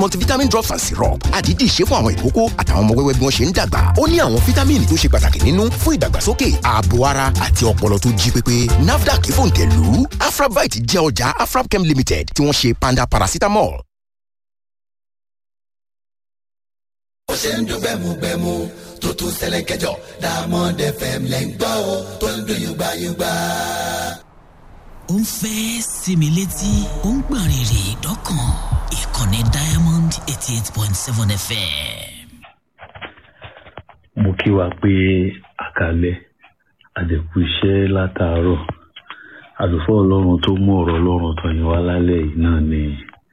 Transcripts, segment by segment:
multivitamin drops and syrup àdídì ṣe fún àwọn ìkókó àtàwọn ọmọ wẹ́wẹ́ bí wọ́n ṣe ń dàgbà ó ní àwọn fítámìnì tó ṣe pàtàkì nínú fún ìdàgbàsókè ààbò ara àti ọpọlọ tó jí pépé nafdac fòǹtẹ̀lù afrabite jẹ́ ọjà afrabchem limited tí wọ́n ṣe panda paracetamol. ó ṣe ń dún gbẹmugbẹmu tó tún ṣẹlẹ̀ kẹjọ Diamond FM lẹ́ ń gbọ́ o tó ń dún yùgbàyùgbà. ó ń fẹ́ sinmi létí ó ń gbọ̀n rìrì dọ́kàn ìkànnì Diamond eighty eight point seven FM. mo kí wa pé àkàlẹ́ àdẹ̀kù iṣẹ́ látàárọ̀ àlùfáà ọlọ́run tó mú ọ̀rọ̀ ọlọ́run tó yín wá lálẹ́ yìí náà ni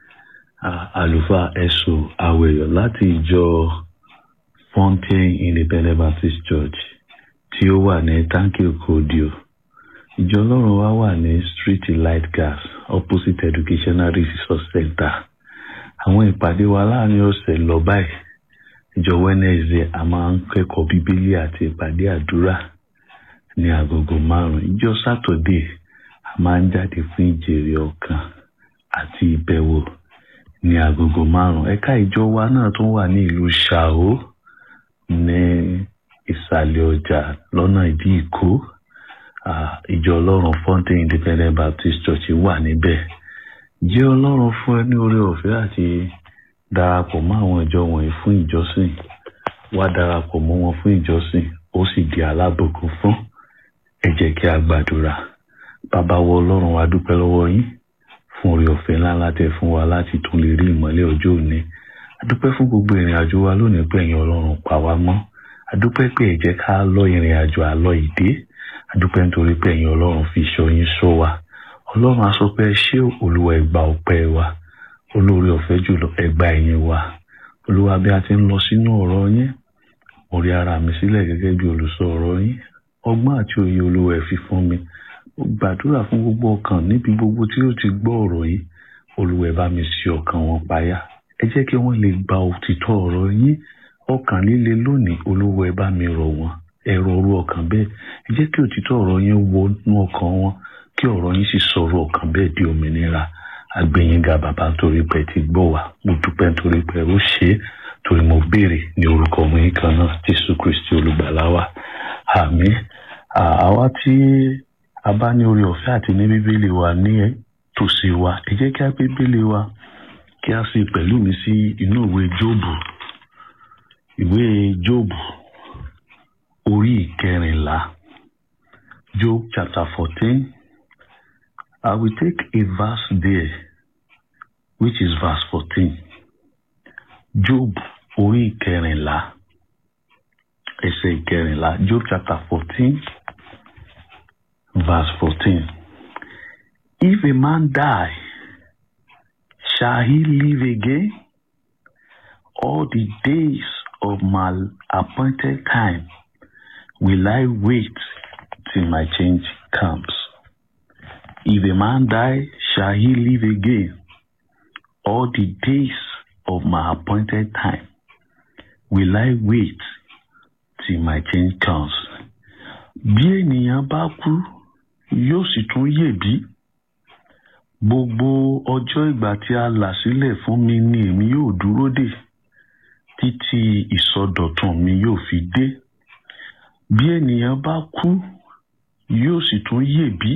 àlùfáà ẹ̀sùn àwẹ̀yọ̀ láti ìjọ Fountain Independent Baptist Church tí ó wà ní tanki okodio ìjọ ọlọ́run wa wà ní street light gas opposite educational resource center àwọn ìpàdé wa láàrin ọ̀sẹ̀ lọ báyìí ìjọ Wednesday a máa ń kẹ́kọ̀ọ́ bíbélì àti ìpàdé àdúrà ní agogo márùn ìjọ Saturday a máa ń jáde fún ìjèrè ọkàn àti ìbẹ̀wò ní agogo márùn ẹ̀ka ìjọ wa náà tún wà ní ìlú Ṣàó ní ìsàlẹ̀ ọjà lọ́nà ìdí ìkó ìjọ ọlọ́run Fountain Independent Baptist Church wà níbẹ̀ jẹ́ ọlọ́run fún ẹ ní oore ọ̀fẹ́ àti darapọ̀ mọ́ àwọn ìjọ wọ̀nyí fún ìjọsìn wá darapọ̀ mọ́ wọn fún ìjọsìn ó sì di alábòkun fún ẹ jẹ́ kí a gbàdúrà bàbá wọ ọlọ́run wa dúpẹ́ lọ́wọ́ yín fún oore ọ̀fẹ́ ńlá láti fún wa láti tún lè rí ìmọ́lẹ̀ ọjọ́ òní adúpẹ́ fún gbogbo ìrìn àjò wa lónìí pé ẹ̀yin ọlọ́run pa wá mọ́ adúpẹ́ pé ẹ jẹ́ ká lọ ìrìn àjò àlọ́ ìdè adúpẹ́ nítorí pé ẹ̀yin ọlọ́run fi ṣọ́ yín ṣọ́ wa ọlọ́run a sọ pé ẹ ṣé olúwa ẹ gbà ọpẹ́ wa olóore ọ̀fẹ́ jùlọ ẹ gbà ẹ̀yìn wa olúwa bí a ti ń lọ sínú ọ̀rọ̀ yín mo rí ara mi sílẹ̀ gẹ́gẹ́ bí olùsọ ọ̀rọ̀ yín ọgbọ́n àti òye olúwa ẹ fi fún mi mo gbàdúrà fún gbogbo ọkàn níbi gbogbo tí ó ti gbọ́ ọ̀rọ̀ yìí olúwa ẹ bá mi ṣí ọkàn wọn payá ẹ jẹ́ kí wọ́n lè gba òtítọ́ ọ̀rọ̀ yín ọkàn líle lónìí olúwa ẹ bá mi rọ̀ wọ́n ẹ rọ̀ orú ọkàn bẹ́ẹ̀ ẹ jẹ́ kí òtítọ́ ọ̀rọ̀ yín wọnú ọkàn wọn kí ọ̀rọ̀ yín sì sọ̀rọ̀ ọkàn bẹ́ẹ̀ di òmìnira agbẹ̀yìnga bàbá torí pé ti gbọ́ wa mo dúpẹ́ torí pé ó ṣe é torí mo béèrè ní orúkọ ọmọ yín kan náà jésù kristi olùgbàlà wa àmín àwa tí a bá ní orí ọ̀fẹ́ àti ní bíbélì wa ní tòsí wa ẹ jẹ́ kí a gbé bíbélì wa kí a sì pẹ̀lú mi sí inú ìwé jóòbù ìwé jóòbù orí ìkẹrìnlá job chapter fourteen I will take a verse there which is verse fourteen job orí ìkẹrìnlá ẹsẹ̀ ìkẹrìnlá job chapter fourteen verse fourteen if a man die shall he live again all the days of my appointed time will I wait till my change comes. If a man die, shall he live again? All the days of my appointed time will I wait till my change comes. Bí ènìyàn bá kú, yóò sì tún yè bí. Gbogbo ọjọ́ ìgbà tí a là sílẹ̀ fún mi ni èmi yóò dúró dè títí ìsọdọ̀tun mi yóò fi dé bí ènìyàn bá kú yóò sì tún yè bí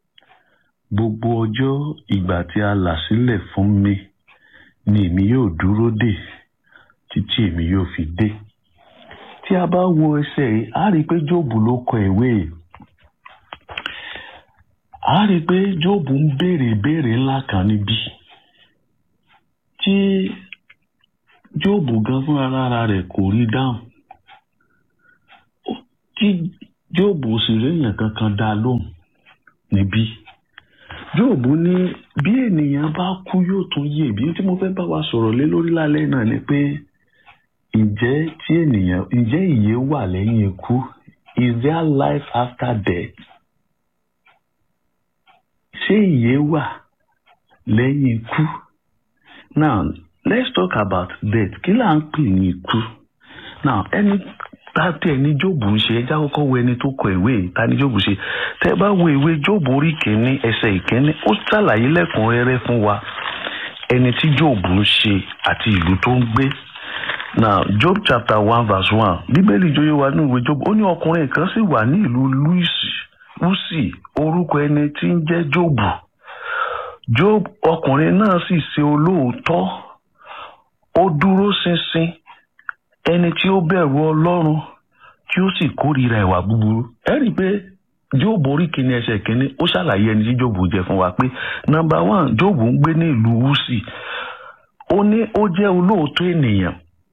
gbogbo ọjọ́ ìgbà tí a là sílẹ̀ fún mi ni èmi yóò dúró dè títí èmi yóò fi dé tí a bá wo ẹsẹ̀ yìí a rí i pé jóòbù ló kọ ìwé yìí a rí i pé jóòbù ń béèrè ìbéèrè ńlá kan níbí tí jóòbù gan fún ara rẹ̀ kò rí dáhùn tí jóòbù sì réèyàn kankan dá lóhùn níbí jóòbù ní bí ènìyàn bá kú yóò tún yè bí tí mo fẹ́ bá wa sọ̀rọ̀ lé lórí lálẹ́ náà ni pé ǹjẹ́ tí ènìyàn ǹjẹ́ ìyè wà lẹ́yìn ikú is there life after death ṣé ìyè wà lẹ́yìn ikú now let's talk about death kí là ń pè ní ikú now ẹni tàbí ẹni jóòbù ń ṣe ẹjá kọ́kọ́ wo ẹni tó kọ ìwé yìí ta ni jóòbù ṣe tẹ́ bá wo ìwé jóòbù orí kìíní ẹsẹ̀ ìkíní ó ṣàlàyé lẹ́kùnrẹ́rẹ́ fún wa ẹni tí job ń ṣe àti ìlú tó ń gbé now job chapter one verse one bíbélì jóyè wa ní ìwé job ó ní ọkùnrin kan sì wà ní ìlú luisi lusi orúkọ ẹni tí ń jẹ́ job job ọkùnrin náà sì ṣe olóòótọ́ ó dúró ṣinṣin ẹni tí ó bẹ̀rù ọlọ́run tí ó sì kórìíra ìwà búburú ẹ rí i pé job orí kìíní ẹsẹ̀ kìíní ó ṣàlàyé ẹni tí job jẹ́ fún wa pé number one job ń gbé ní ìlú wúsì ó ní ó jẹ́ olóòótọ́ ènìyàn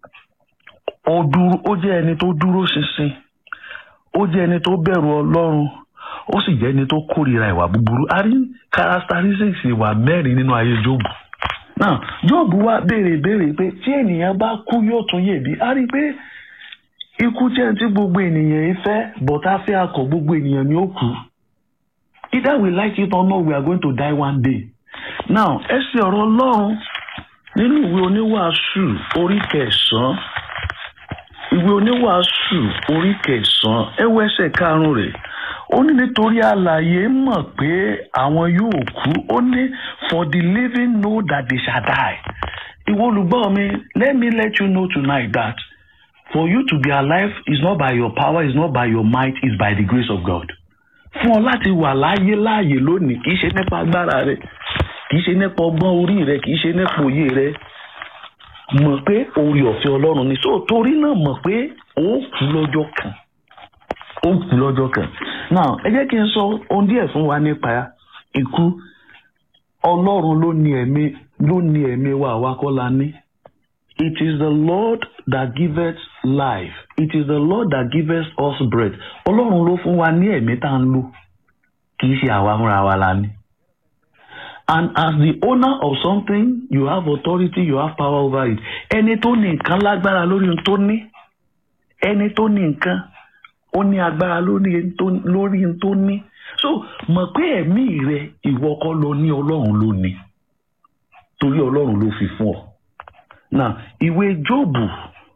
ó dúró ó jẹ́ ẹni tó dúró ṣinṣin ó jẹ́ ẹni tó bẹ̀rù ọlọ́run ó sì jẹ́ ẹni tó kórìíra ìwà búburú a rí characteristics ìwà mẹ́rin nínú ayé job náà job wá béèrè béèrè pé tí ènìyàn bá kú yóò tún yè bí a rí i pé ikú jẹ́ tí gbogbo ènìyàn yìí fẹ́ bọ̀tá fẹ́ akọ̀ gbogbo ènìyàn ni ó kú either we like it or not we are going to die one day now ẹ ṣe ọ̀rọ̀ ọlọ́run nínú ìwé oníwàásù orí kẹsàn-án ìwé oníwàásù orí kẹsàn-án ẹ wo ẹsẹ̀ karùn-ún rẹ̀ ó ní nítorí àlàyé mọ̀ pé àwọn yóò kú ó ní for the living know that they shall die ìwọ olùgbọ́ mi let me let you know tonight that for you to be alive is not by your power is not by your might is by the grace of God fún ọ láti wà láyé láàyè lónìí kì í ṣe nípa agbára rẹ kì í ṣe nípa ọgbọ́n orí rẹ kì í ṣe nípa òye rẹ mọ̀ pé orí ọ̀fẹ́ ọlọ́run ni so torí náà mọ̀ pé ó kú lọ́jọ́ kan ó kú lọ́jọ́ kan now ẹ jẹ́ kí n sọ ohun díẹ̀ fún wa nípa ikú ọlọ́run ló ní ẹ̀mí ló ní ẹ̀mí wa àwa kọ́ la ní it is the lord that giveth life it is the lord that giveth us breath ọlọ́run ló fún wa ní ẹ̀mí tá à ń lò kì í ṣe àwa fúnra wa la ní. and as the owner of something you have authority you have power over it ẹni tó ní nǹkan lágbára lórí ohun tó ní ẹni tó ní nǹkan ó ní agbára lórí ohun tó ní so mọ̀ pé ẹ̀mí rẹ ìwọ kọ́ ló ní ọlọ́run ló ní torí ọlọ́run ló fi fún ọ now ìwé jóòbù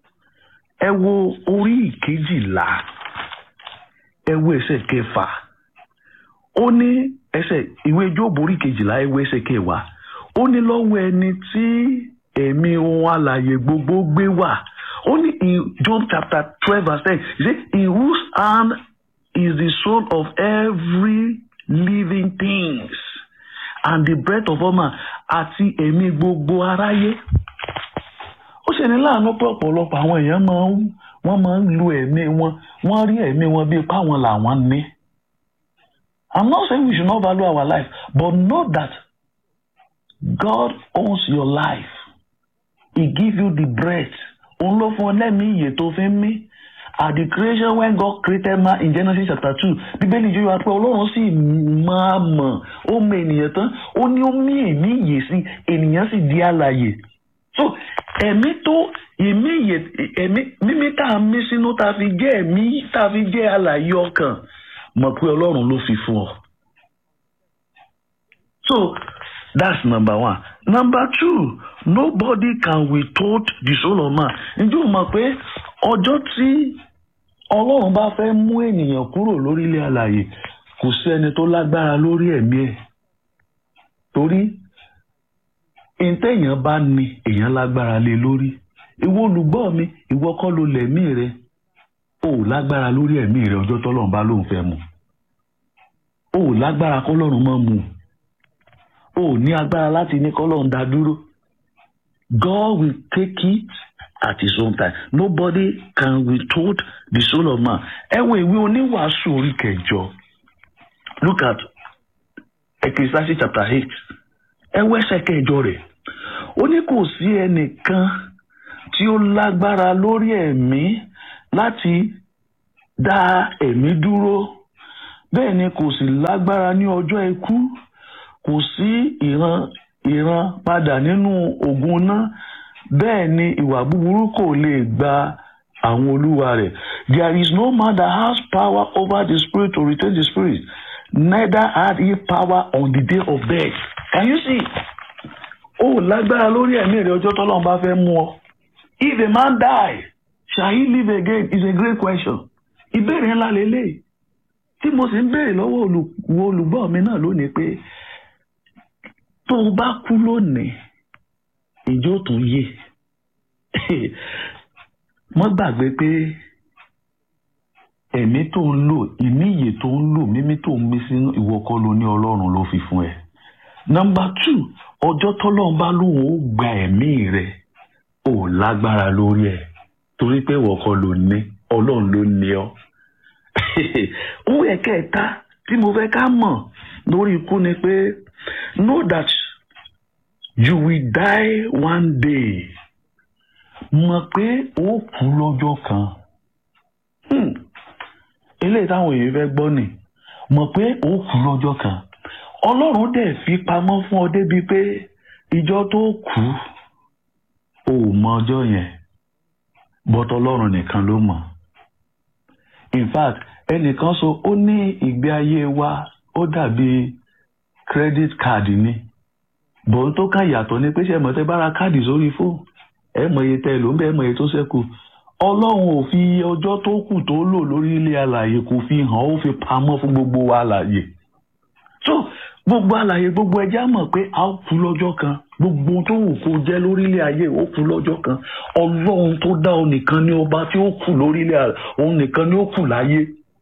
ẹ wo orí ìkejìlá ẹ wo ẹsẹ̀ kẹfà ó ní ẹsẹ̀ ìwé jóòbù orí ìkejìlá ẹ wo ẹsẹ̀ kẹwàá ó ní lọ́wọ́ ẹni tí ẹ̀mí ohun alààyè gbogbo gbé wà ó ní in job chapter twelve verse ten he say in whose hand is the soul of every living things and the breath of all man àti ẹ̀mí gbogbo aráyé ó ṣe ní láàánú pé ọ̀pọ̀lọpọ̀ àwọn èèyàn máa ń wọ́n máa ń lu ẹ̀mí wọn wọ́n rí ẹ̀mí wọn bíi páwọn làwọn ní. I'm not saying we should not value our life but know that God owns your life he give you the breath òun ló fún ọ lẹ́mìí ìyè tó fi ń mí at the creation when God created man in Genesis chapter two bíbélì yóò wá pé ọlọ́run sì máa mọ̀ ó mọ ènìyàn tán ó ní ó mí èmí ìyè sí ènìyàn sì di alààyè so ẹ̀mí tó ẹ̀mí ìyè ẹ̀mí mímí tá a mí sínú tá a fi jẹ́ ẹ̀mí tá a fi jẹ́ alààyè ọkàn mọ̀ pé ọlọ́run ló fi fún ọ. so that's number one number two nobody can withhold the soul of man ǹjẹ́ o mọ̀ pé ọjọ́ tí ọlọ́run bá fẹ́ mú ènìyàn kúrò lórílẹ̀ alààyè kò sí ẹni tó lágbára lórí ẹ̀mí ẹ̀ torí ìtẹ̀yàn bá ní èèyàn lágbára lé lórí ìwọ olùgbọ́ mi ìwọ kọ́ ló lẹ̀mí rẹ o ò lágbára lórí ẹ̀mí rẹ ọjọ́ tọ́lọ́run bá lóun fẹ́ mu o ò lágbára kọ́lọ́run mọ́ mu o ò ní agbára láti ní kọ́lọ́run dá dúró God will take it at his own time nobody can withhold the soul of man ẹ wo ìwé oníwàásù orí kẹjọ look at Ecclesiastes chapter eight ẹ wo ẹsẹ̀ kẹjọ rẹ̀ ó ní kò sí ẹnìkan tí ó lágbára lórí ẹ̀mí láti dá ẹ̀mí dúró bẹ́ẹ̀ ni kò sì lágbára ní ọjọ́ ikú kò sí ìran ìran padà nínú ògùn náà bẹ́ẹ̀ ni ìwà búburú kò lè gba àwọn olúwa rẹ̀ there is no man that has power over the spirit to retain the spirit neither had he power on the day of death can you see ó lágbára lórí ẹ̀mí rẹ̀ ọjọ́ tọ́lọ́run bá fẹ́ mú ọ if a man die shall he live again is a great question ìbéèrè ńlá lélẹ̀ tí mo sì ń béèrè lọ́wọ́ olùgbọ́ mi náà lónìí pé tó o bá kú lónìí ìjọ tún yé wọ́n gbàgbé pé ẹ̀mí tó ń lò ìníyè tó ń lò mímí tó ń mí sínú ìwọ kọ́ ló ní ọlọ́run ló fi fún ẹ. nọmba tù ọjọ́ tọ́lọ́run bá lóun ó gba ẹ̀mí rẹ̀ ò lágbára lórí ẹ̀ torí pé ìwọ kọ́ ló ní ọlọ́run ló ní ọ. ohun ẹ̀kẹta tí mo fẹ́ ká mọ̀ lórí ikú ni pé know that you will die one day mọ̀ pé ó kú lọ́jọ́ kan. Hmm eléyìí táwọn èèyàn fẹ́ gbọ́ nì mọ̀ pé ó kú lọ́jọ́ kan ọlọ́run dẹ̀ fi pamọ́ fún ọ débi pé ìjọ tó kú ò mọ ọjọ́ yẹn bọ́tọ̀ ọlọ́run nìkan ló mọ̀ in fact ẹnìkan sọ ó ní ìgbé ayé wa ó dàbí credit card ni bọ́n tó ká ìyàtọ̀ ni pé ṣe mọ̀ tẹ́ bára káàdì sórí fóònù ẹ mọ̀ iye tẹ́ ló ń bẹ́ ẹ mọ̀ iye tó ṣẹ́kù ọlọ́run ò fi ọjọ́ tó kù tó lò lórí ilé alàyè kò fi hàn ó fi pamọ́ fún gbogbo wa alàyè so gbogbo alàyè gbogbo ẹja mọ̀ pé a ó kú lọ́jọ́ kan gbogbo tó wù kó jẹ́ lórí ilé ayé ó kú lọ́jọ́ kan ọlọ́run tó dá ọ nìkan ní ọba tí ó kù lórí ilé alàyè òun nìkan ní ó kù láyé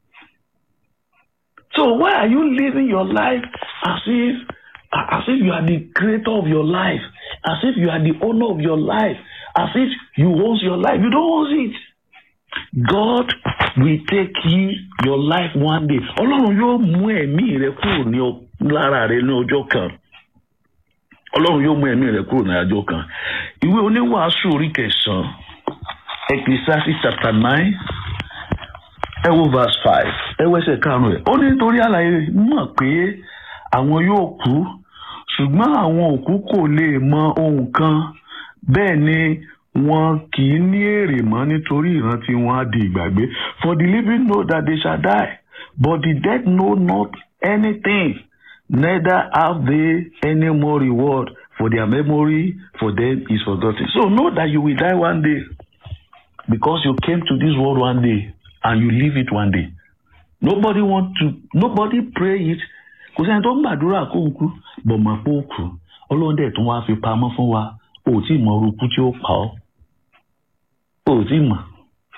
so why are you living your life as if as if you are the creator of your life as if you are the owner of your life as if you own your life. You don't own it. God will take you your life one day. Ọlọ́run yóò mú ẹ̀mí rẹ kúrò ní lára rẹ ní ọjọ́ kan. Ọlọ́run yóò mú ẹ̀mí rẹ kúrò ní ọjọ́ kan. Ìwé oníwàásù orí kẹsàn-án Ecclesiastes chapter nine ẹ wo verse five ẹ wẹ́sẹ̀ karùn-ún ẹ̀. Ó ní nítorí àlàyé mọ̀ pé àwọn yóò kú ṣùgbọ́n àwọn òkú kò lè mọ ohun kan bẹ́ẹ̀ ni wọn kì í ní èrè mọ́ nítorí ìrántí wọn á di ìgbàgbé for the living know that they shall die but the dead know not anything neither have they any more reward for their memory for them is forgotten so know that you will die one day because you came to this world one day and you leave it one day nobody want to nobody pray it kò sẹ́ni tó ń gbàdúrà kó ń kú bọ̀ mọ̀ pé ó kú ọlọ́run dẹ̀ tún wá fi pamọ́ fún wa o ò tí ì mọ orúkú tí ó pa ọ́ o ò tí ì mọ̀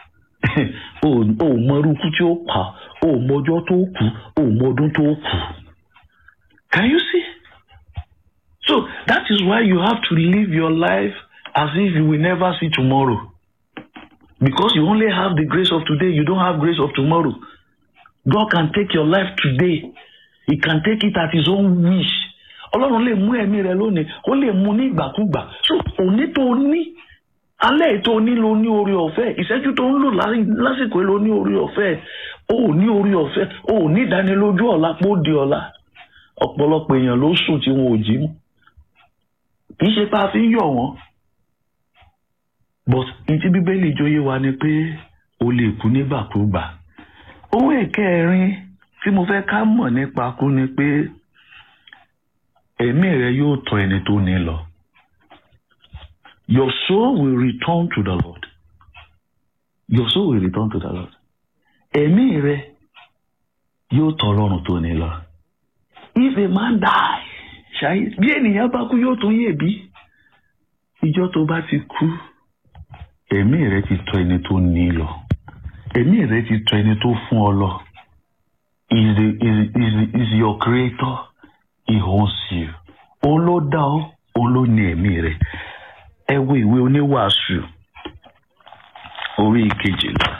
o ò mọ orúkú tí ó pa ọ́ o ò mọ ọjọ́ tó kù o ò mọ ọdún tó kù can you see so that is why you have to live your life as if you will never see tomorrow because you only have the grace of today you don't have grace of tomorrow God can take your life today he can take it at his own wish ọlọ́run lè mú ẹ̀mí rẹ lónìí ó lè mú ní ìgbàkúgbà so òní tó ní alẹ́ tó ní lo ní orí ọ̀fẹ́ ìṣẹ́jú tó ń lò lásìkò ló ní orí ọ̀fẹ́ ó ní orí ọ̀fẹ́ ó ní ìdánilójú ọ̀la pé ó di ọ̀la ọ̀pọ̀lọpọ̀ èèyàn ló sùn tí wọn ò jí mú kì í ṣe pé a fi ń yọ̀ wọ́n but ìtí bíbélì jóyè wa ni pé o lè kú nígbàkúgbà owó ìkẹrin tí mo fẹ́ ká mọ̀ nípa kú ni pé ẹ̀mí rẹ yóò tọ̀ ẹni tó ní lọ. Your soul will return to the Lord. Your soul will return to the Lord. Ẹ̀mí rẹ yóò tọ̀ Ọlọ́run tó ní lọ. If a man die, ṣáyé bí ènìyàn bá kú yóò tún yè bí. Ìjọ́ tó bá ti kú, ẹ̀mí rẹ ti tọ̀ ẹni tó ní lọ. Ẹ̀mí rẹ ti tọ̀ ẹni tó fún ọ lọ. Is the is is is your creator he owns you. Òun ló dá ọ, òun ló ní ẹ̀mí rẹ̀. Ẹ wo ìwé oníwàásù orí kejìlá.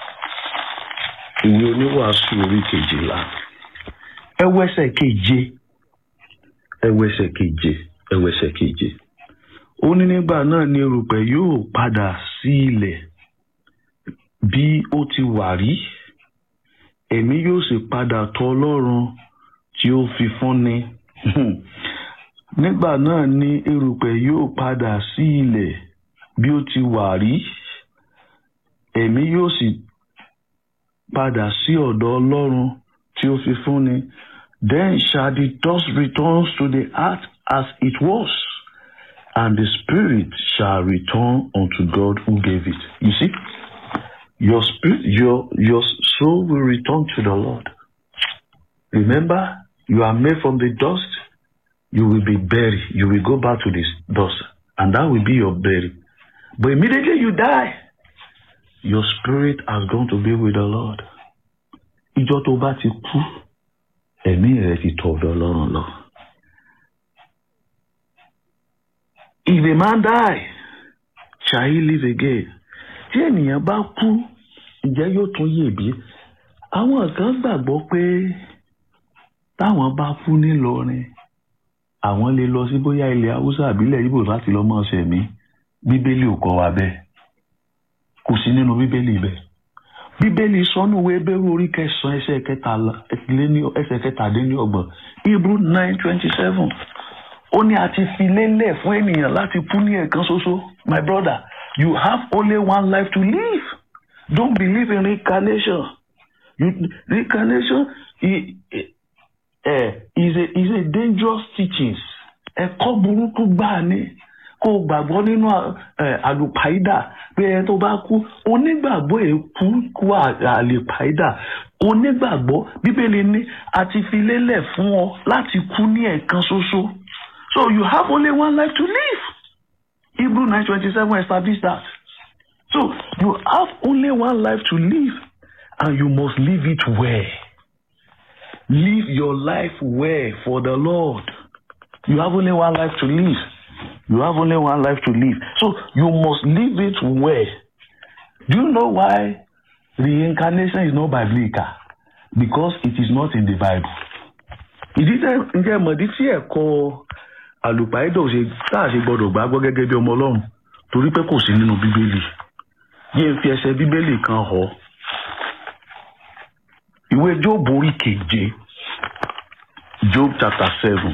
Ìwé oníwàásù orí kejìlá. Ẹ wo ẹsẹ̀ keje. Ẹ wo ẹsẹ̀ keje. Ẹ wo ẹsẹ̀ keje. Ó ní nígbà náà ni erùpẹ̀ yóò padà sí ilẹ̀ bí ó ti wà rí. Ẹ̀mí yóò sì padà tọ̀ Ọlọ́run tí ó fi fúnni nígbà náà ni erùpẹ̀ yóò padà sí ilẹ̀ bí ó ti wà rí ẹ̀mí yóò sì padà sí ọ̀dọ̀ Ọlọ́run tí ó fi fúnni then shall the dust return to the earth as it was and the spirit shall return unto God who gave it you see your spirit your your soul will return to the Lord remember you are made from the dust you will be buried you will go back to this dust and that will be your burial. But immediately you die, your spirit has gone to be with the Lord. Ìjọ tó bá ti kú, ẹ̀mí rẹ̀ ti tọ̀ ọ̀dọ̀ Ọlọ́run lọ. If a man die, shall he live again? Tí ènìyàn bá kú, ǹjẹ́ yóò tún yè bí? Àwọn kan gbàgbọ́ pé táwọn bá kú nílọrin, àwọn lè lọ sí bóyá ilẹ̀ Haúsá àbílẹ̀ Ìgbò láti lọ mọ́ ṣẹ̀mí. Bíbélì ò kọ́ wa bẹ́ẹ̀. Kò sí nínú Bíbélì bẹ́ẹ̀. Bíbélì sọ́nù wo ebéèrú orí kẹsàn-án ẹsẹ̀ kẹtàlá ẹsẹ̀ kẹtàdínlọ́gbọ̀n Hebrew nine twenty seven ó ní a ti fi lélẹ̀ fún ènìyàn láti kú ní ẹ̀kan ṣoṣo my brother you have only one life to live don't believe in reincarnation you, reincarnation is, uh, is, a, is a dangerous teachings ẹ̀kọ́ burúkú gbáà ni kó o gbàgbọ́ nínú àlùpàídà pé ẹ tó bá kú onígbàgbọ́ èkú kú àlùpàídà onígbàgbọ́ bíbélì ní a ti fi lélẹ̀ fún ọ láti kú ní ẹ̀kan ṣoṣo. So you have only one life to live. Hebrew 9:27 established that. So you have only one life to live and you must live it well. Live your life well for the Lord. You have only one life to live. You have only one life to live. So you must live it well. Do you know why reincarnation is not biblical? Because it is not in the Bible. Ìdí tẹ́ ǹjẹ́ mọ̀dí tí ẹ̀kọ́ àlùpàídọ̀ ṣe tá a ṣe gbọdọ̀ gbàgbọ́ gẹ́gẹ́ bí ọmọ ọlọ́run torí pé kò sí nínú bíbélì yé n fi ẹsẹ̀ bíbélì kan họ ìwé job orí keje job chapter seven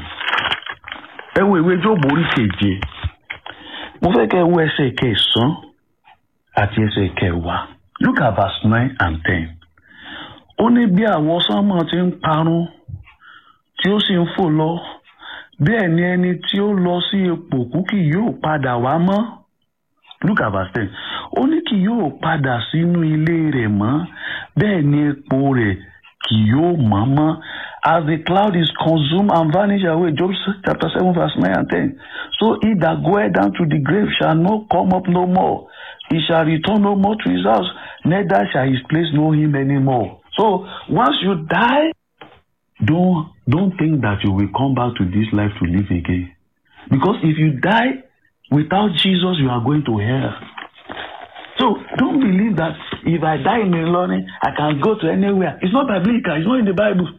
ẹ wo ìwé job orí keje mo fẹ́ kẹ́ ẹ wo ẹsẹ̀ kẹsàn-án àti ẹsẹ̀ kẹwàá look at verse nine and ten ó ní bí àwọn sánmọ̀ ti ń parun tí ó sì ń fò lọ bẹ́ẹ̀ ni ẹni tí ó lọ sí ipò kú kì yóò padà wá mọ́ look at verse ten ó ní kì yóò padà sínú ilé rẹ̀ mọ́ bẹ́ẹ̀ ni epo rẹ̀ kì yóò mọ́ mọ́ as the cloud is consumed and vanish away Job chapter seven verse nine and ten so he that goeth down to the grave shall not come up no more he shall return no more to his house neither shall his place know him anymore so once you die don't don't think that you will come back to this life to live again because if you die without jesus you are going to hell so don't believe that if i die in Ilorin i can go to anywhere it's not biblical it's not in the bible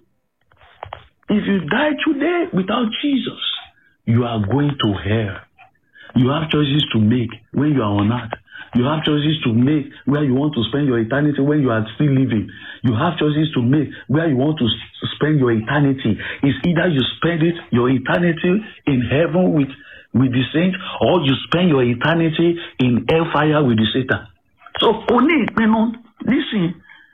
if you die today without jesus you are going to hell you have choices to make when you are on earth you have choices to make where you want to spend your eternity when you are still living. You have choices to make where you want to s- spend your eternity. It's either you spend it your eternity in heaven with with the saints, or you spend your eternity in hellfire with the Satan. So o ní ìpinnu nísìnyí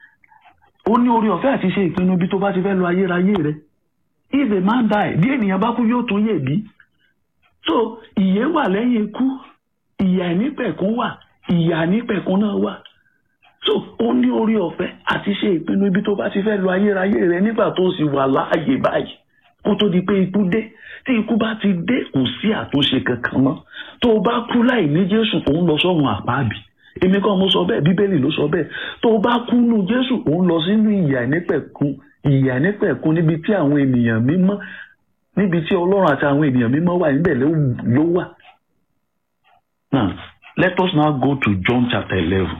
o ní orí ọ̀fẹ́ àti ṣe ìpinnu bí tó bá ti fẹ́ lọ ayérayé rẹ. If a man die, bí ènìyàn bá kú yóò tún yè bí. So ìyè wà lẹ́yìn ikú, ìyà ìnípẹ̀kún wà ìyà nípẹ̀kun náà wà so ó ní orí ọ̀fẹ́ àti ṣe ìpinnu ibi tó bá ti fẹ́ lọ ayérayé rẹ nígbà tó sì wà láàyè báyìí kó tó di pé ikú dé tí ikú bá ti dé kò sí àtúnṣe kankan mọ́ tó o bá kú láì ní jésù òun lọ sọ́run àpáàbì èmi kọ́ mo sọ bẹ́ẹ̀ bíbélì ló sọ bẹ́ẹ̀ tó o bá kú nù jésù òun lọ sínú ìyà nípẹ̀kun ìyà nípẹ̀kun níbi tí àwọn ènìyàn mímọ́ níbi tí ọlọ́run àti àwọn ènìyàn mímọ́ wà níbẹ̀ ló wà. Now, let us now go to John chapter eleven.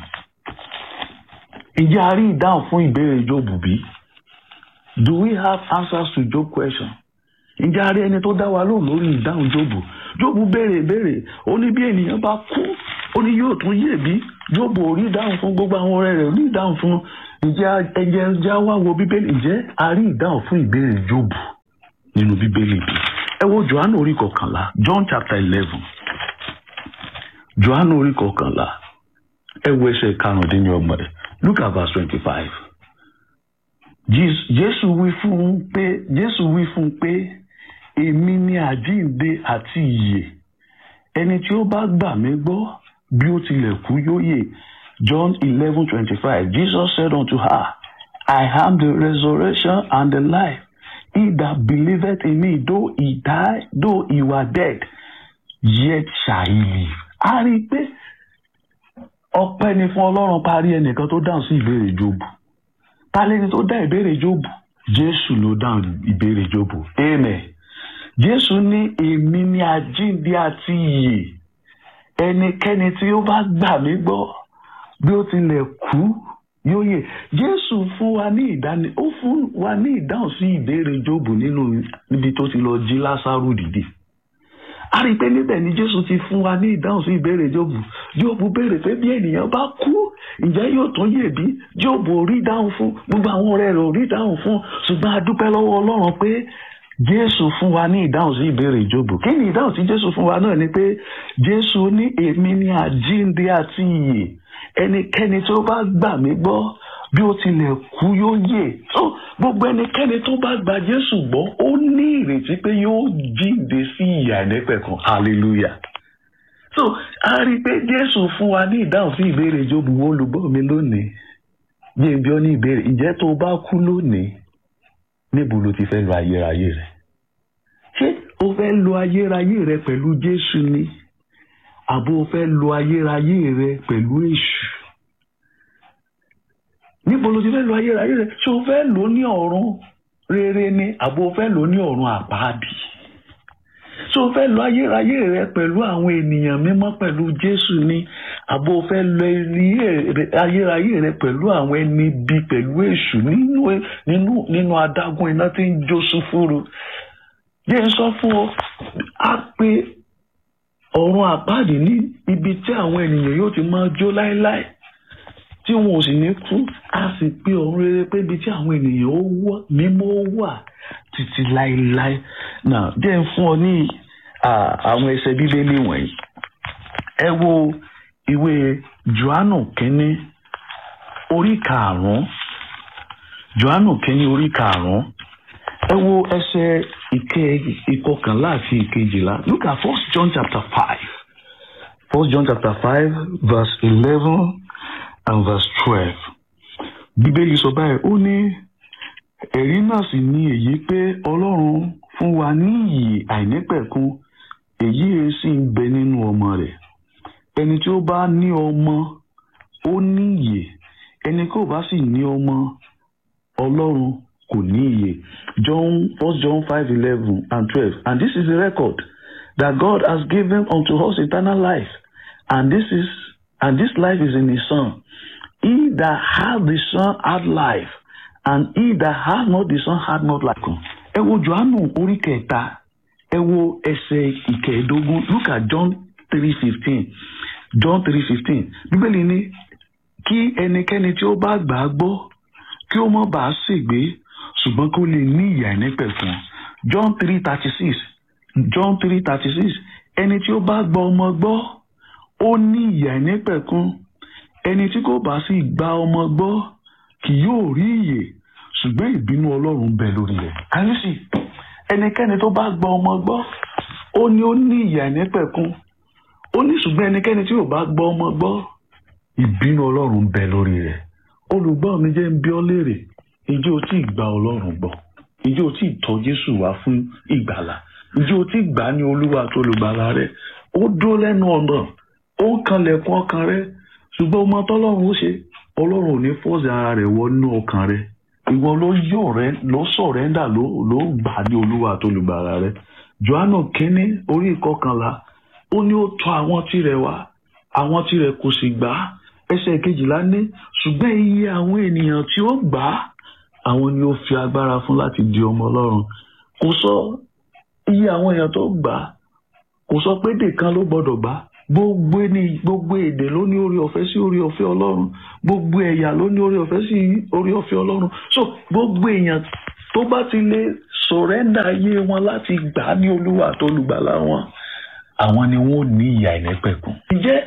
Ǹjẹ́ a rí ìdáhùn fún ìbéèrè Job bí? Do we have answers to Job question? Ǹjẹ́ a rí ẹni tó dá wa lóhùn lórí ìdáhùn Job? Job béèrè ìbéèrè, ó ní bí ènìyàn bá kú, ó ní yóò tún yè bí? Job ò rí ìdáhùn fún gbogbo àwọn ọ̀rẹ́ rẹ̀, ò rí ìdáhùn fún ǹjẹ́ ẹjẹ́ ẹjẹ́ wá wo Bíbélì? Ǹjẹ́ a rí ìdáhùn fún ìbéèrè Job nínú Bíbélì bí? Ẹ wo Jòhánù orí kọkànlá, John chapter eleven. Jòhánù orí kọkànlá ẹ wo ẹsẹ̀ karùndínlọ́gbọ̀n rẹ̀ look at verse twenty-five. Jésù wí fún un pé Jésù wí fún un pé èmi ni àjíǹde àti ìyè ẹni tí ó bá gbà mí gbọ́ bí ó tilẹ̀ kú yóò yè John eleven twenty-five Jesus said unto her I am the resurrection and the life he that believeth in me though he die though he were dead yet shall he live. a rí i pé ọpẹ́ ni fún ọlọ́run parí ẹnìkan tó dáhùn sí ìbéèrè jóòbù ta lẹni tó dá ìbéèrè jóòbù jésù ló dáhùn ìbéèrè jóòbù amen jésù ní èmi ni àjíǹde àti ìyè ẹnikẹ́ni tí ó bá gbà mí gbọ́ bí ó tilẹ̀ kú yóò yè jésù fún wa ní ìdáni ó fún wa ní ìdáhùn sí ìbéèrè jóòbù nínú níbi tó ti lọ jí lásàrù dìde a rí i pé níbẹ̀ ni jésù ti fún wa ní ìdáhùn sí ìbéèrè jóòbù jóòbù béèrè pé bí ènìyàn bá kú ǹjẹ́ yóò tún yè bí jóòbù ò rí dáhùn fún gbogbo àwọn ọ̀rẹ́ rẹ̀ ò rí dáhùn fún ṣùgbọ́n a dúpẹ́ lọ́wọ́ ọlọ́run pé jésù fún wa ní ìdáhùn sí ìbéèrè jóòbù kí ni ìdáhùn tí jésù fún wa náà ni pé jésù ní èmi ni àjíǹde àti ìyè ẹnikẹ́ni tó bá gbà mí gbọ́ bí ó tilẹ̀ kú yóò yè so gbogbo ẹnikẹ́ni tó bá gba jésù gbọ́ ó ní ìrètí pé yóò jíǹde sí ìyà ìnẹ́pẹ̀kan hallelujah so a rí i pé jésù fún wa ní ìdáhùn sí ìbéèrè jóòbù wo olùgbọ́ mi lónìí yé bí ó ní ìbéèrè ǹjẹ́ tó bá kú lónìí níbo ló ti fẹ́ lo ayérayé rẹ̀ ṣé o fẹ́ lo ayérayé rẹ̀ pẹ̀lú jésù ni àbó o fẹ́ lo ayérayé rẹ̀ pẹ̀lú èṣù níbo ló ti fẹ́ lo ayérayé rẹ̀ ṣé o fẹ́ lò ó ní ọ̀run rere ni àbó o fẹ́ lò ó ní ọ̀run àpáàdì ṣé o fẹ́ lo ayérayé rẹ̀ pẹ̀lú àwọn ènìyàn mímọ́ pẹ̀lú jésù ni àbó o fẹ́ lo ayérayé rẹ̀ pẹ̀lú àwọn ẹni bí pẹ̀lú èṣù nínú nínú nínú adágún iná tí ń jó sùfúrú yé ń sọ fún ọ á pé ọ̀run àpáàdì ní ibi tí àwọn ènìyàn yóò ti máa jó láéláé tí wọn ò sì ní kú á sì pé ọ̀run rere pé ibi tí àwọn ènìyàn ó wọ́ mímọ́ ó wà títí láéláé náà jẹ́ ń fún ọ ní àwọn ẹsẹ̀ bíbélì wọ̀nyí ẹ wo ìwé johannu kínní orí karùn-ún johannu kínní orí karùn-ún ẹ wo ẹsẹ̀ ìke ìkọkànlá àti ìkejìlá look at first john chapter five first john chapter five verse eleven and verse twelve bíbélì sọ báyìí ó ní ẹ̀rí náà sì ni èyí pé ọlọ́run fún wa ní ìyè àìnípẹ̀kun èyí sì ń bẹ nínú ọmọ rẹ̀ ẹni tí ó bá ní ọmọ ó ní ìyè ẹni kò bá sì ní ọmọ ọlọ́run kò ní ìyè john first john five eleven and twelve and this is the record that God has given unto us eternal life and this is and this life is in his son he that hath the son hath life and he that hath not the son hath not life. ẹ wo johannu orí kẹta ẹ wo ẹsẹ̀ ìkẹẹ̀dógún look at john three fifteen john three fifteen bíbélì ní kí ẹnikẹ́ni tí ó bá gbà á gbọ́ kí ó má bàa ṣègbé ṣùgbọ́n kó lè ní ìyà ìnípẹ̀kun john three thirty six john three thirty six ẹni tí ó bá gba ọmọ gbọ́ ó ní ìyà ìnípẹ̀kun ẹni tí kò bá sì gba ọmọ gbọ́ kì yóò rí ìyè ṣùgbọ́n ìbínú ọlọ́run bẹ lórí rẹ̀ káyọ̀sì ẹnikẹ́ni tó bá gba ọmọ gbọ́ ó ní ó ní ìyà ìnípẹ̀kun ó ní ṣùgbọ́n ẹnikẹ́ni tí ò bá gba ọmọ gbọ́ ìbínú ọlọ́run bẹ lórí rẹ̀ olùgbọ́ mi jẹ́ ń bí ọ léèrè ìjẹ́ o tí ì gba ọlọ́run gbọ́ ìjẹ́ o tí ì tọ́ jésù wá fún ìgbàlà ìjẹ́ o tí ì gbà á ní olúwa tó olùgbàlà rẹ̀ ó dúró lẹ́nu ọ̀nà ó ń kanlẹ̀kùn ọkàn rẹ̀ ṣùgbọ́n ọmọ tọ́lọ́run ó ṣe ọlọ́run ò ní fọ́ọ̀sì ara rẹ̀ wọnú ọkàn rẹ̀ ìwọ ló yọ̀ rẹ̀ ló sọ̀rẹ́ndà ló ló gbà ní olúwa tó olùgbàlà rẹ̀ johannu kínní orí ìkọkànlá ó ní ó tọ̀ àwọn tirẹ̀ wá àwọn tirẹ̀ kò sì gbà á ẹsẹ̀ kejìlá ní ṣùgbọ́n iye àwọn ènìyàn tí ó gbà á àwọn ni ó fi agbára fún láti di ọmọ ọlọ́run kò sọ iye àwọn èèyàn tó gbà á kò sọ pé èdè kan ló gbọ́dọ̀ gbà á gbogbo ní gbogbo èdè ló ní orí ọ̀fẹ́ sí orí ọ̀fẹ́ ọlọ́run gbogbo ẹ̀yà ló ní orí ọ̀fẹ́ sí orí ọ̀fẹ́ ọlọ́run so gbogbo èèyàn tó bá ti lè sọ̀rẹ́ndà ayé wọn láti gbà á ní olúwa tó olùgbàlà wọn àwọn ni wọn ò ní ìyà ìnẹ́pẹ̀kun. ǹjẹ́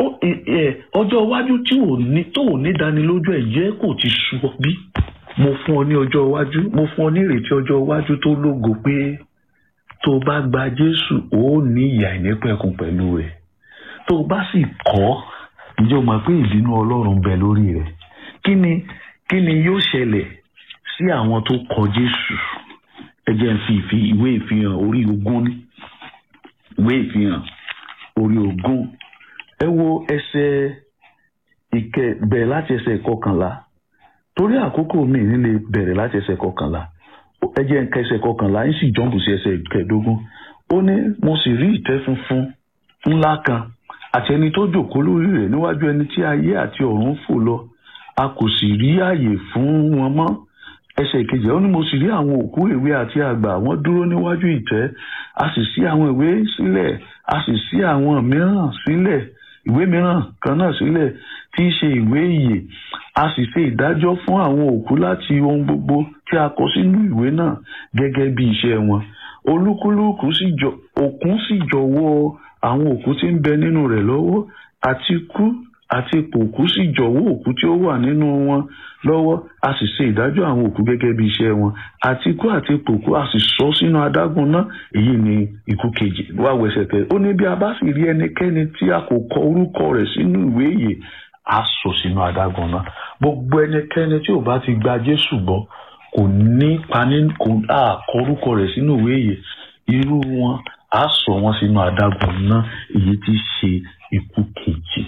ọjọ́ iwájú tí ò ní tó ò ní dánilójú ẹ̀ jẹ́ kò ti sú ọ bí? mo fún ọ ní ọjọ́ iwájú mo fún ọ ní ìrètí ọjọ́ iwájú tó lógo pé tó o bá gba jésù ó ní ìyà ìnẹ́pẹ̀kun pẹ̀lú rẹ̀ tó o bá sì kọ̀ ǹjẹ́ o mọ̀ pé ìbínú ọlọ́run bẹ lórí rẹ̀ kí ni kí ni yóò ṣẹlẹ̀ sí àwọn tó kọ̀ jésù ẹ jẹ́ n fi ìwé ìfihàn orí ogún ní ìwé ìfihàn orí ogún ẹ wo ẹsẹ̀ ìkẹ bẹ̀rẹ̀ láti ẹsẹ̀ kọkànlá torí àkókò mi nílé bẹ̀rẹ̀ láti ẹsẹ̀ kọkànlá ẹ jẹ́ nǹkan ẹsẹ̀ kọkànlá ń sì jọ́ǹpù sí ẹsẹ̀ kẹẹ̀dógún ó ní mo sì rí ìtẹ́ funfun ńlá kan àti ẹni tó jòkó lórí rẹ̀ níwájú ẹni tí ayé àti ọ̀run fò lọ a kò sì rí àyè fún wọn mọ́ ẹsẹ̀ ìkejì ó ní mo sì rí àwọn òkú èwe àti àgbà wọ́n dúró níwájú ìtẹ́ a sì ṣí àwọn ìwé sílẹ̀ a sì ṣí àwọn mìíràn sílẹ̀ ìwé mìíràn kan náà sílẹ̀ tí í ṣe ìwé ìyè a sì ṣe ìdájọ́ fún àwọn òkú láti ohun gbogbo tí a kọ sínú ìwé náà gẹ́gẹ́ bí iṣẹ́ wọn olúkúlùkù sì jọ òkun sì jọ̀wọ́ àwọn òkú tí ń bẹ nínú rẹ̀ lọ́wọ́ àti kú àti pòkú sì jọ̀wọ́ òkú tí ó wà nínú wọn lọ́wọ́ a sì ṣe ìdájọ́ àwọn òkú gẹ́gẹ́ bí iṣẹ́ wọn àti kú àti pòkú a sì sọ sínú adágún náà èyí ni ikú kejì wá wẹsẹ̀ kẹ ó ní bí a bá sì rí ẹnikẹ́ni tí a kò kọ orúkọ rẹ̀ sínú ìwé ìyè a sọ sínú adágún náà gbogbo ẹnikẹ́ni tí ò bá ti gba Jésù gbọ́ kò ní pani kò á kọ orúkọ rẹ̀ sínú ìwé ìyè irú wọn a sọ wọn sínú adágún náà èyí tí ṣe ikú kejì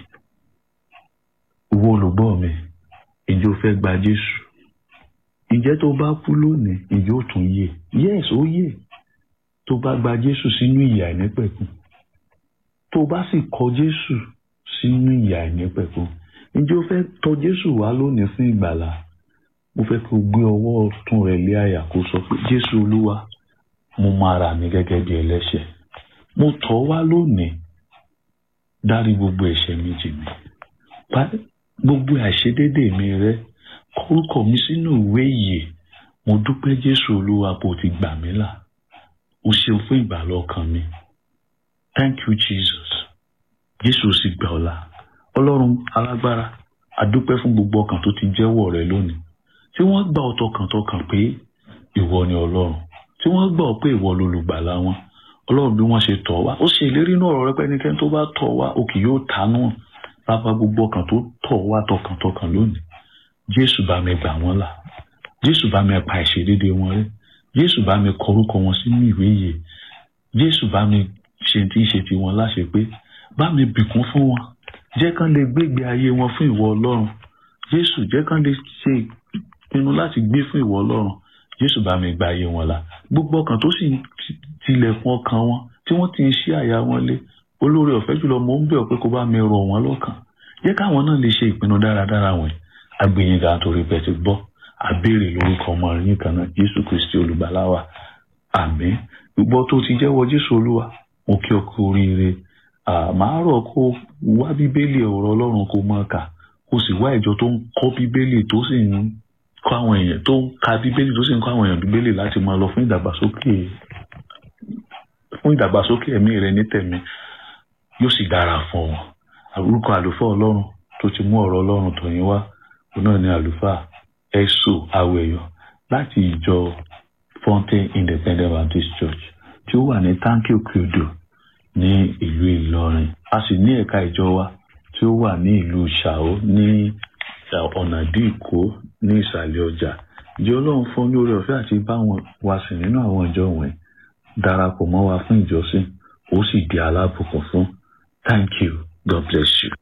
wo olùgbọ́ mi ìjọ fẹ́ gba Jésù ìjẹ́ tó bá kú lónìí ìjọ ò tún yè yes ó yè tó bá gba Jésù sínú ìyà ìnípẹ̀kun tó bá sì kọ Jésù sínú ìyà ìnípẹ̀kun ìjọ fẹ́ tọ̀ Jésù wá lónìí fún ìgbàlà mo fẹ́ kó gbé ọwọ́ ọ̀tún rẹ̀ lé àyà kó sọ pé Jésù Olúwa mo máa rà mí gẹ́gẹ́ bí ẹlẹ́ṣẹ̀ mo tọ̀ wá lónìí dárí gbogbo ẹ̀ṣẹ̀ mi jì mí gbogbo àìṣedédé mi rẹ kórúkọ mi sínú ìwé ìyè mo dúpẹ́ Jésù Olúwa bó ti gbà mí là o ṣeun fún ìgbàlà ọkàn mi thank you Jesus Jésù sì gbà ọ́ là Ọlọ́run alágbára àdúpẹ́ fún gbogbo ọkàn tó ti jẹ́wọ́ rẹ lónìí tí wọ́n gbà ọ́ tọkàntọkàn pé ìwọ ni Ọlọ́run tí wọ́n gbà ọ́ pé ìwọ lolùgbàlà wọn Ọlọ́run bí wọ́n ṣe tọ̀ wá ó ṣe ìlérí náà ọ̀rọ̀ rẹ pé ẹnikẹ́ni tó bá tọ̀ wá o kì yóò tánú bàbá gbogbo ọkàn tó tọ̀ wá tọkàntọkàn lónìí jésù bá mi gbà wọ́n là jésù bá mi pa ìṣedédé wọn rẹ́ jésù bá mi kọrúkọ wọn sínú ìwé yìí jésù bá mi ṣe tí ń ṣe tiwọn láṣẹ pé bá mi bìkún fún wọn jẹ́ kán lè gbégbé ayé wọn fún ìwọ ọlọ́run jésù jẹ́ kán lè ṣe ìpinnu láti gbé fún ìwọ ọlọ́run jésù bá mi gba ayé wọn là gbogbo ọkàn tó sì tilẹ̀kùn ọkàn wọn tí wọ́n ti ń ṣí àyà wọn lé olóore ọ̀fẹ́ jùlọ mo ń bẹ̀ ọ́ pé kó bá mi rọ̀ wọ́n lọ́kàn jẹ́ káwọn náà lè ṣe ìpinnu dáradára wọ̀nyí agbẹ̀yìngà torí pé ti gbọ́ àbèrè lórúkọ ọmọ yín kan náà jésù kristi olùgbàlà wa àmín gbogbo tó ti jẹ́wọ́ jésù olúwa mo kí ọ kú oríire màá rọ̀ kó wá bíbélì ọ̀rọ̀ ọlọ́run kó máa kà kó sì wá ìjọ tó ń kọ́ bíbélì tó sì ń kọ́ àwọn èèyàn tó ń ka bíbélì tó sì ń kọ́ àwọn èèyàn bíbélì láti máa lọ fún ìdàgbàsókè fún ìdàgbàsókè ẹ̀mí rẹ ní tẹ̀mí yóò sì dára fún wọn orúkọ àlùfáà ọlọ́run tó ti mú ọ̀rọ̀ ọlọ́run tọ̀yìn wá òun náà ni àlùfáà ẹ̀sọ́ awẹ̀yọ láti ìjọ Fountain Independent Baptist Church tí ó wà ní tanki okiodo ní ìlú Ìlọrin a sì ní ẹ̀ka ìjọ wa tí ó wà ní ìlú Ṣàó ní ọ̀nà díìkó ní ìsàlẹ̀ ọjà ìjọ ọlọ́run fún ní orí ọ̀fẹ́ àti bá wọn wá sí nínú àwọn ìjọ wọ̀nyí darapọ̀ mọ́ wa fún ìjọsìn ó sì di alábùkún fún thank you god bless you.